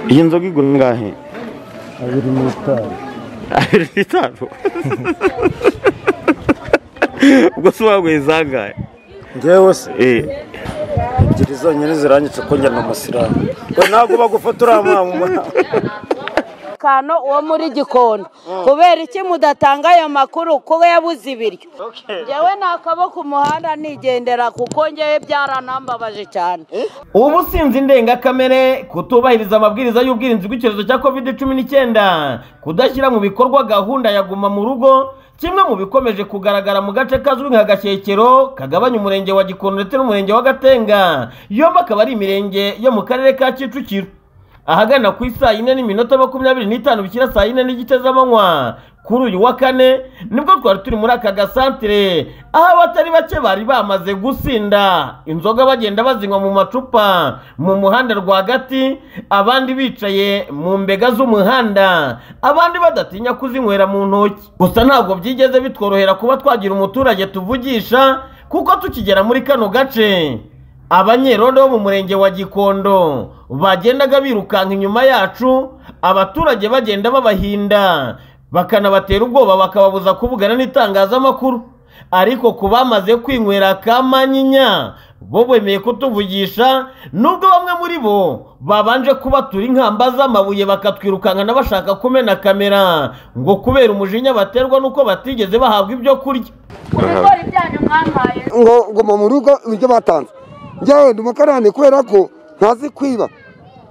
iyi nzoga igura ingahe abiri n'itanu abiri n'itanu ubwo se wanyweye izangahe ngewe se Eh, ebyiri zonyine zirangice ko njya ni umusilamu we ntabwo bagufata uriya mwana umwana umutekano wo muri gikondo kubera iki mudatanga ayo makuru kuko yabuze ibiryo njyewe nakabo ku muhanda nigendera kuko ngewe byaranambabaje cyane ubusinzi ndengakamere kutubahiriza amabwiriza y'ubwirinzi bw'icyorezo cya covid cumi n'icyenda kudashyira mu bikorwa gahunda ya guma mu rugo kimwe mu bikomeje kugaragara mu gace kazwi nka gashyekero kagabanya umurenge wa gikondo ndetse n'umurenge wa gatenga yombi akaba ari imirenge yo mu karere ka kicukiro ahagana ku isaa yine n'iminota makumyabiri n'itanu bikira saa yine n'igice z'amanywa kuri uyu wa kane nibwo twari turi muri aka gasantere aho abatari bake bari bamaze gusinda inzoga bagenda bazinywa mu macupa mu muhanda rwagati abandi bicaye mu mbega z'umuhanda abandi badatinya kuzinywera mu ntoki gusa ntabwo byigeze bitworohera kuba twagira umuturage tuvugisha kuko tukigera muri kano gace abanyerondo bo mu murenge wa gikondo bagendaga birukanka inyuma yacu abaturage bagenda babahinda bakanabatera ubwoba bakababuza kuvugana n'itangazamakuru ariko ku bamaze kwinywera akamanyinya bo bemeye kutuvugisha nubwo bamwe muri bo babanje kubatura inkamba z'amabuye bakatwirukankana bashaka kumena kamera ngo kubera umujinya baterwa n'uko batigeze bahabwa ibyo kurya ibigori byanyu mwampaye ngo ngoma mu rugo ibiryo batanze njyewe ndi umukarani kubera ko ntazi kwiba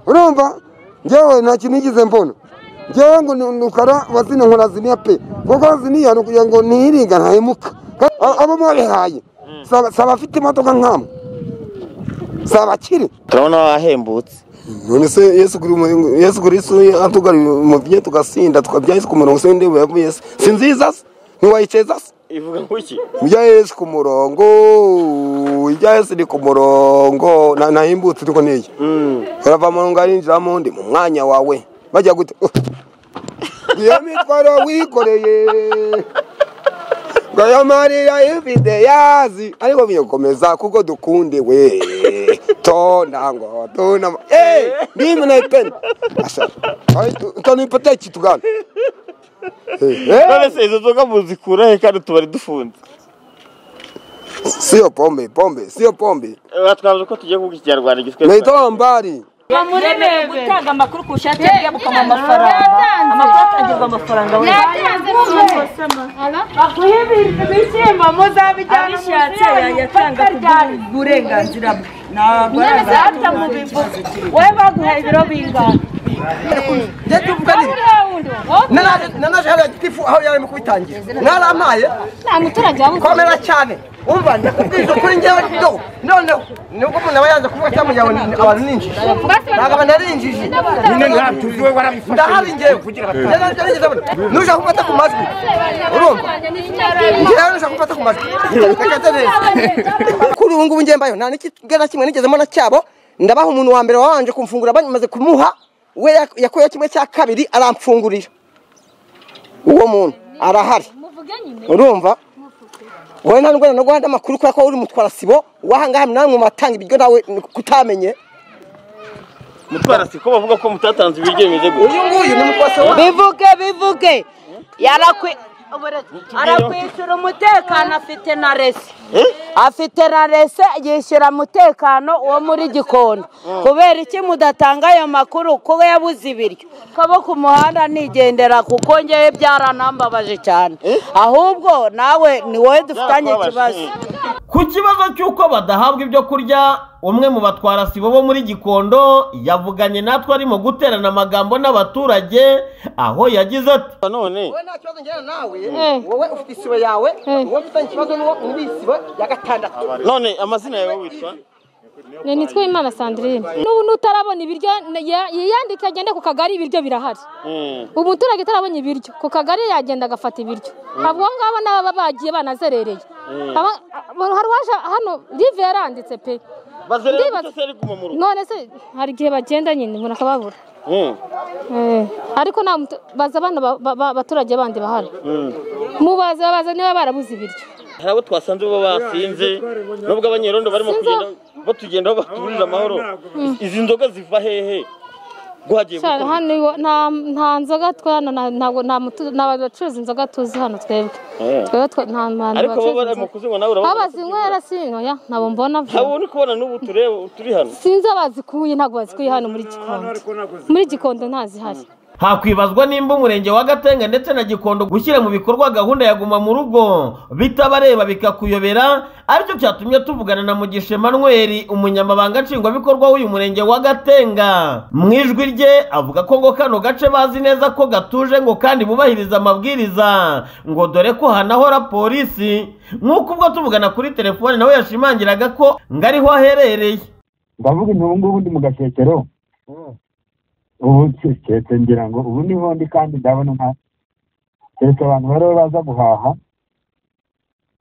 urumva njyewe nta kintu nigeze mbona njyewe ngo ni umukara wa zino nkora ziniya pe kuko ziniya ni ukugira ngo ntiringa ntahemuka Ka- a- abo mwabihaye si abafite imodoka nk'amwe si abakire turabona wahembutse none se yesu kuri umu- yesu kuri yesu atugarira umubyinnyi tugasinda tukabya yesu ku murongo se w'indebe ya yesu si nziza se ntiwayikeza se ivuga nk'iki ibya yesu ku murongo ibya yesu ni ku murongo na- nahimbutse ariko ntiye urava mu ngo arinjiramo ndi mu mwanya wawe bajya gute iyo mitwaro wikoreye ngo ayo marira ifite yazi ariko bikomeza kuko dukundiwe tona ngo tona eee ndimi na ipeni Asha, ay, tu- tona ipota iki tugana none se izo nzoga muzikura he kandi tubari dufunze siyo pombe pombe siyo pombe batwaje ko tugiye kuvuga ikinyarwanda gitwe naitombari muremeye gutanga amakuru ku bushake bw'abukamu amafaranga amakuru atangirwa amafaranga we abishatse yayatanga ku bw'uburenganzira bwe ntabwo we baguhaye ibiro bingana nanashaka gitifu aho yarimo kubitangira narampaye nta muturage waba uzi komera cyane umva ndakubwiza kuri njyewe do noneho nubwo umuntu aba yanze kuvuga cyangwa ngo abantu ninjije ntabwo abantu ari injiji ndahari njyewe nushaka kumfata ku majwi urumva njyewe nushaka kumfata ku majwi rekata neza kuri ubu ngubu njyewe mbayo nta n'ikigera kimwe nigeze mbona cyabo ndabaha umuntu wa mbere wabanje kumfungura bamaze kumuha we yak- yakuyeho kimwe cya kabiri aramfungurira uwo muntu arahari muvuge nyine urumva wowe nta ndwara no guhanda amakuru kubera ko uri mutwara sibo wahangaha nawe mu batanga ibiryo nawe kutamenye mutwara siko bavuga ko mutatanze ibiryo bimeze gutya uyu nguyu ni mutwara sibo bivuge bivuge yarakwi arakwishyura umutekano afite na rese afite na rese yishyura umutekano wo muri gikondo kubera iki mudatanga ayo makuru kuko yabuze ibiryo kabo ku muhanda nigendera kuko ngewe byaranambabaje cyane ahubwo nawe ni wowe dufitanye ikibazo ku kibazo cy'uko badahabwa ibyo kurya umwe mu batwara sibo bo muri gikondo yavuganye natwe arimo guterana amagambo n'abaturage aho yagize ati none wowe nta kibazo njyana nawe wowe ufite isibo yawe wowe ufitanye ikibazo n'uwo muri iyi sibo ya gatandatu none amazina yawe witwa ni nitwe imana sandrine n'ubu n'utarabona ibiryo n- ya- yiyandike agende ku kagari ibiryo birahari Mm. umuturage utarabona ibiryo ku kagari yagenda agafata ibiryo abo ngabo n'ababa bagiye banazerereye Aba- abo- hari uwaje hano live yaranditse pe bazerera Ndibaza- gutya se ari guma mu rugo none se hari igihe bagenda nyine umuntu akababura Mm. Eh, ariko nta mutu- baza abana ba- ba- ba- abaturage bandi bahari mubaze babaza niba barabuze ibiryo hari abo twasanze bo basinze nubwo abanyerondo barimo Sinzo- kugenda batugendaho baturira amahoro izi nzoga ziva hehe guhagiye cyane gukora hano iwa- nta nta nzoga twana na- ntabwo nta mutu- nta bacuruza inzoga tuzi hano twebwe Eh. twebwe twa- nta bantu ariko bo bacuruza bari mu inzoga kuzinywa nawe aho urabona bazinywera sinoya ntabwo mbona ntabwo uri kubona n'ubu tureba turi hano sinzi abazikuye ntabwo bazikuye hano muri gikondo muri gikondo ntazihari hakwibazwa nimba umurenge wa gatenga ndetse na gikondo gushyira mu bikorwa gahunda ya guma mu rugo bitabareba bikakuyobera aricyo cyatumye tuvugana na mugisha emmanuel umunyamabanga nshingwabikorwa w'uyu murenge wa gatenga mu ijwi rye avuga ko ngo kano gace bazi neza ko gatuje ngo kandi bubahiriza amabwiriza ngo dore ko hanahora polisi nk'uko ubwo tuvugana kuri telefone nawe yashimangiraga ko ngo ariho aherereye ndavuga nti ubu ngubu ndi mu gakecero ubu keretse ngira ngo ubu niho ndi kandi ndabona nka keretse abantu bari baza guhaha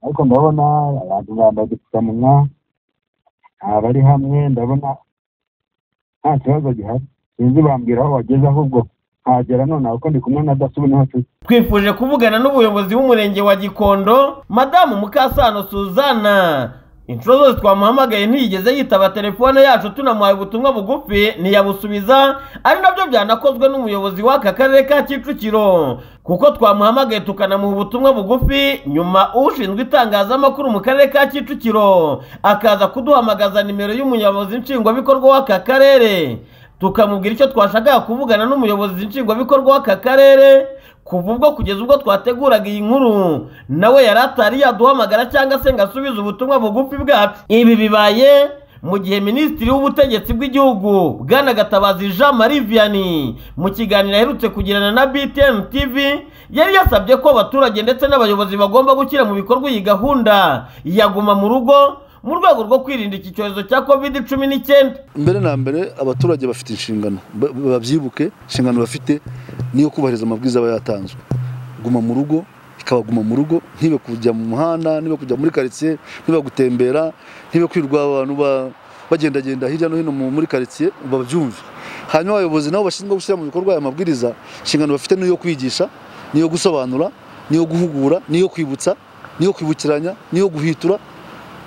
ariko ndabona abantu bambaye udupfukamunwa nta bari hamwe ndabona nta kibazo gihari sinzi bambwira aho bageze ahubwo nkagera nonaha kuko ndi kumwe na daso ubu niho turi twifuje kuvugana n'ubuyobozi bw'umurenge wa gikondo madamu mukasano suzana inshuro zose twamuhamagaye ntiyigeze yitaba telefone yacu tunamuhaye ubutumwa bugufi ntiyabusubiza ari nabyo byanakozwe n'umuyobozi w'aka karere ka kicukiro kuko twamuhamagaye tukanamuha ubutumwa bugufi nyuma ushinzwe itangazamakuru mu karere ka kicukiro akaza kuduhamagaza nimero y'umuyobozi nshingwabikorwa w'aka karere tukamubwira icyo twashakaga kuvugana n'umuyobozi nshingwabikorwa w'aka karere kuva ubwo kugeza ubwo twateguraga iyi nkuru nawe yari atari yaduhamagara cyangwa se ngo asubize ubutumwa bugufi bwacu ibi bibaye mu gihe minisitiri w'ubutegetsi bw'igihugu bwana gatabazi jean marie vianney mu kiganiro aherutse kugirana na btn tv yari yasabye ko abaturage ndetse n'abayobozi bagomba gushyira mu bikorwa iyi gahunda ya guma mu rugo mu rwego rwo kwirinda iki cyorezo cya covid cumi n'icyenda mbere na mbere abaturage bafite inshingano ba- babyibuke inshingano bafite niyo kubahiriza amabwiriza aba yatanzwe guma mu rugo ikabaguma mu rugo ntibe kujya mu muhanda niba kujya muri karitsiye niba gutembera ntibe kwirirwa abantu ba- bagendagenda hirya no hino mu- muri karitsiye babyumve hanyuma abayobozi nabo bashinzwe gushyira mu bikorwa aya mabwiriza inshingano bafite niyo kwigisha niyo gusobanura niyo guhugura niyo kwibutsa niyo kwibukiranya niyo guhitura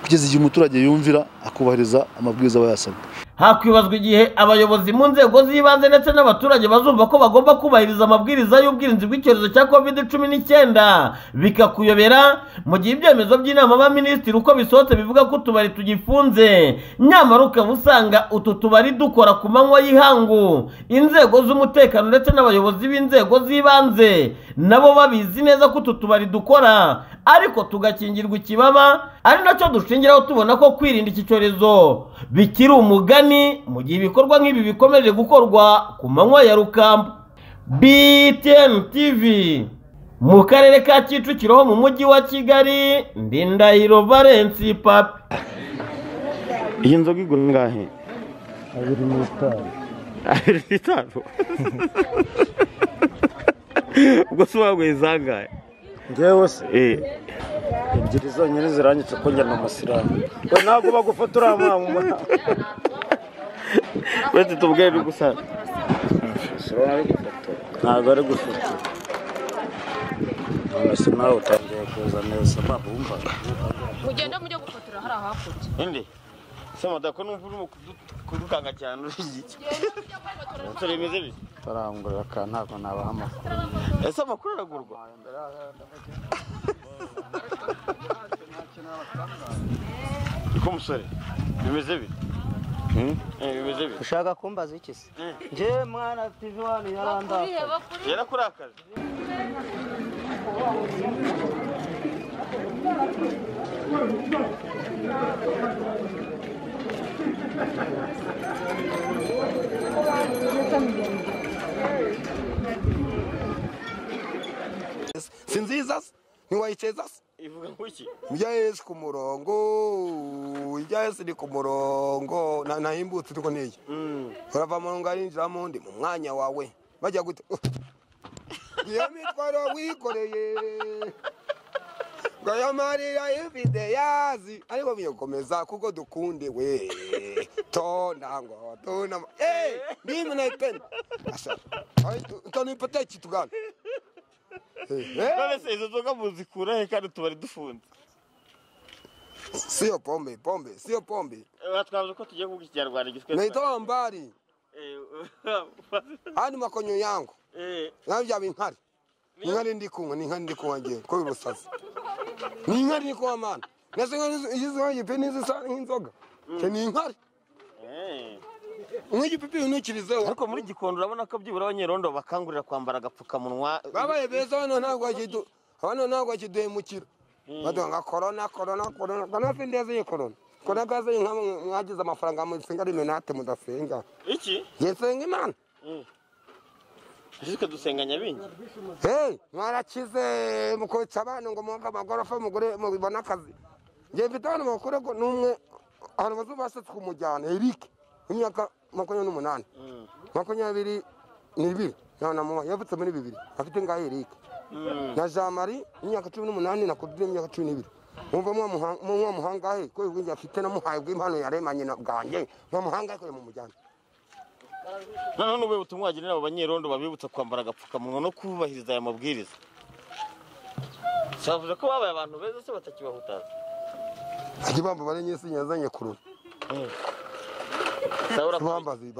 kugeza igihe umuturage yumvira akubahiriza amabwiriza aba yasabwe hakwibazwa igihe abayobozi mu nzego z'ibanze ndetse n'abaturage bazumva ko bagomba kubahiriza amabwiriza y'ubwirinzi bw'icyorezo cya covid cumi n'icyenda bikakuyobera mu gihe ibyemezo by'inama y'abaminisitiri uko bisohotse bivuga ko utubari tugifunze nyamara ukaba usanga utu tubari dukora ku manywa y'ihangu inzego z'umutekano ndetse n'abayobozi b'inzego z'ibanze nabo babizi neza ko utu tubari dukora ariko tugakingirwa ikibaba ari nacyo dushingiraho tubona ko kwirinda iki cyorezo bikiri umugani mu gihe ibikorwa nk'ibi bikomeje gukorwa ku manywa ya rukamba btn tv mu karere ka kicukiro ho mu mujyi wa kigali ndindahiro valensi papi iyi nzoga igura ingahe abiri n'itanu ubwo se waba izangahe ngewe se eh ebyiri zonyine zirangice ko njya ni umusiramu we ntabwo bagufotora wa mumama wese tubwire uri gusaza ntabwo ari gufotora none se nawe utangiye kuza neza mpamvu wumva ugenda mujye gufotora hari ahakurya indi se madako numva urimo kudu- kudukanga cyane uri iki umusore bimeze bite barangurira akantu ntabwo nabaha amakuru ese amakuru aragurwa niko musore bimeze bite Hmm? Eh, bimeze bite ushaka kumbaza iki se Eh. njyewe mwana tivi wani yarandaka yarakurakaje si nziza se ntiwayiceza se ivuga ngo iki Njya Yesu ku murongo njya Yesu ni ku murongo Na- nahimbutse ariko n'iyi urava mu ngari ninjira mu ndi mu mwanya wawe bajya gute Uh. iyo mitwaro wikoreye ngo ayo marira ifite yazi ariko bikomeza kuko dukunde we tona ngo tona eh ndimi na ipeni asa tona ipoteki tugana Eh, eh. none se izo nzoga muzikura he kandi tubari dufunze Sio pombe, pombe, sio pombe. batwaje ko tugiye kuvuga ikinyarwanda gitwe Naitwa Ambari. hano makonyo yangu Eh, nawe byaba inkari ni inkari ndi kunywa ni inkari ndi kunywa ngewe ko urusazi ni inkari ndi kunywa mana nese iyo uzihaye igipe n'izisa nk'inzoga cyo ni inkari eh. unywa igipipi unukirizeho ariko muri gikondo urabona ko byibura abanyerondo bakangurira kwambara agapfukamunwa babaye beza hano ntabwo bakidu hano ntabwo bakiduhemukira baduha nka korona korona korona korona si ndeza iyi korona korona gaze iyi nka mwagize amafaranga musenga rimenate mudasenga iki njye nsenga imana jisike dusenga nyabingi Hey, mwarakize mukotsa abantu ngo muga amagorofa mugure mubibona akazi. Ngiye mfite abantu bakora ngo numwe abantu bazubasetse kumujyana Eric imyaka makumyabiri n'umunani makumyabiri n'ibiri na na mama yavutse muri bibiri afite ngaho Eric na Jean Marie imyaka cumi n'umunani na Kudire imyaka cumi n'ibiri mwumva mwamuha- mwamuhanga he ko ubwenge afite namuhaye bw'impano yaremanye na bwanjye mwamuhanga he ko yamumujyana noneho n'ubuhe butumwa wagenera abo banyerondo babibutsa kwambara agapfukamunwa no kubahiriza aya mabwiriza bavuze ko babaye abantu beza se batakibahutaza ajye bambara nyesi yazanye kurura Sawura- bambaze